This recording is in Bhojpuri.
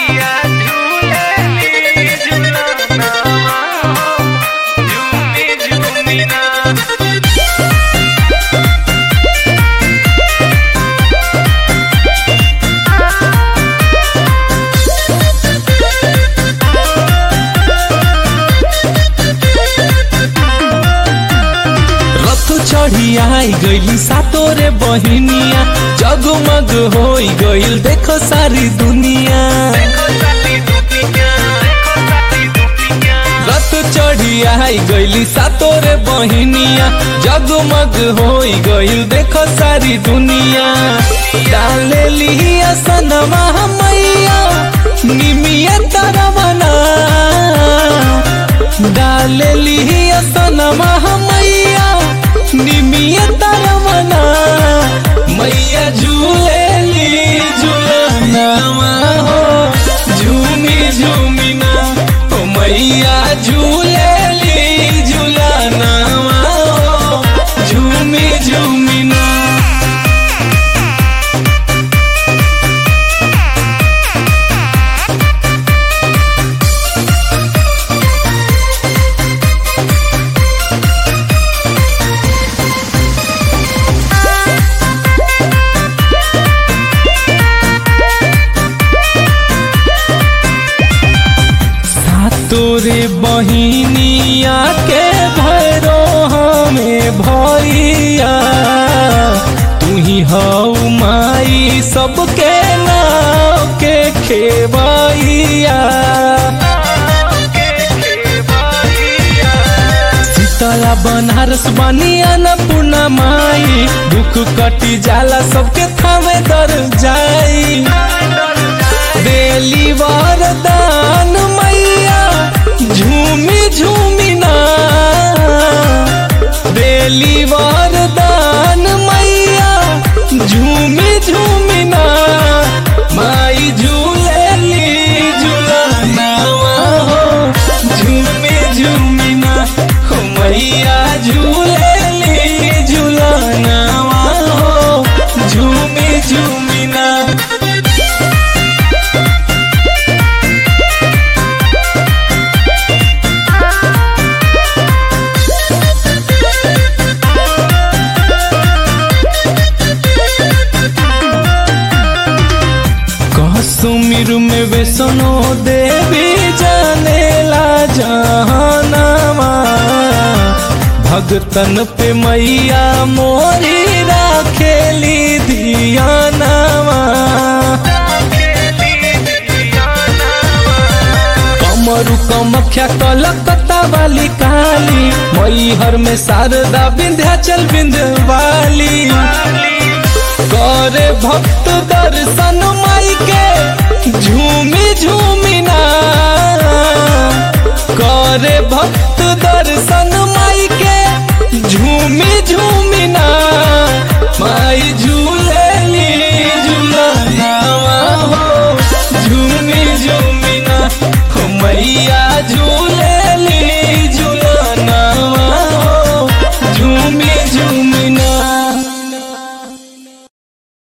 मैया झूलेली झूलनावा हो झूमी झूमी ना रथ चढ़ी आई गईली सातोरे बहिनिया जगमग होई गईल देखो सारी दुनिया देखो साथी दुनिया देखो साथी दुनिया रथ चढ़ी आई गईली सातोरे बहिनिया जगमग होई गईल देखो सारी दुनिया डाले लिया सनमा मैया निमिया तरवना डाले लिया सनमा मैया निमिया तरवना मैया झूले ली झूलनावा हो झूमी झूमी ना ओ मैया झूले ली झूलनावा हो झूमी झूमी ना तोरे बहिनिया के भैरो हमें भैया तू ही हऊ माई सबके नाव के खेबैया शीतला बनारस बनिया न पूर्णा माई दुख कटी जाला सबके थामे दर जाई देली वरदान मैया झूमी झूमी ना देली वरदान मैया झूमी झूमी ना माई झूलेली झूलनावा हो झूमी झूमी ना हो मैया झूलेली झूलनावा हो झूमी झूमी ना कश्मीर में वैष्णो देवी जानेला जहानामा भगतन पे मैया मोरी राखेली धियानामा कमरु कमख्या कलकत्ता वाली काली मैहर में शारदा विंध्याचल विंध्यवाली करे भक्त दर्शन माई के झूमी झूमी ना करे भक्त दर्शन माई के झूमी झूमी ना